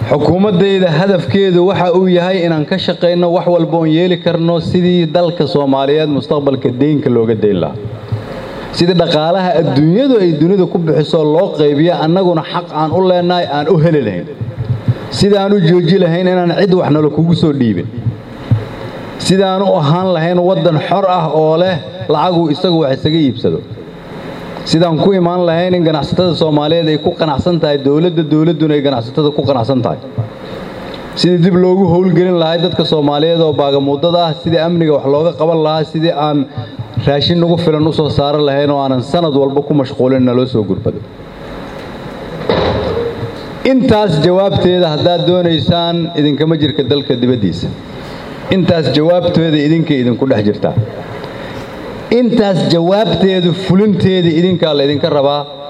xukuumaddayda hadafkeedu waxa uu yahay inaan ka shaqayno wax walba oon yeeli karno sidii dalka soomaaliyeed mustaqbalka deynka looga dayn lahaa sidii dhaqaalaha adduunyadu ay dunida ku bixiso loo qaybiyo annaguna xaq aan u leennahay aan u heli lahayn sida aan u jooji lahayn inaan cid wax nalo kugu soo dhiibin sidaan u ahaan lahayn waddan xor ah oo leh lacagu isagu wax isaga iibsado sidaan ku imaan lahayn in ganacsatada soomaaliyeed ay ku qanacsan tahay dowladda dowladduna ay ganacsatada ku qanacsan tahay sidii dib loogu howlgelin lahay dadka soomaaliyeed oo baagamuudada ah sidii amniga wax looga qaban lahaa sidii aan raashin nagu filan u soo saaran lahayn oo aanan sanad walba ku mashquulin naloo soo gurbado intaas jawaabteeda haddaad doonaysaan idinkama jirka dalka dibaddiisa intaas jawaabteeda idinkay idinku dhex jirtaa intaas jawaabteedu fulinteeda idinkaa laydinka rabaa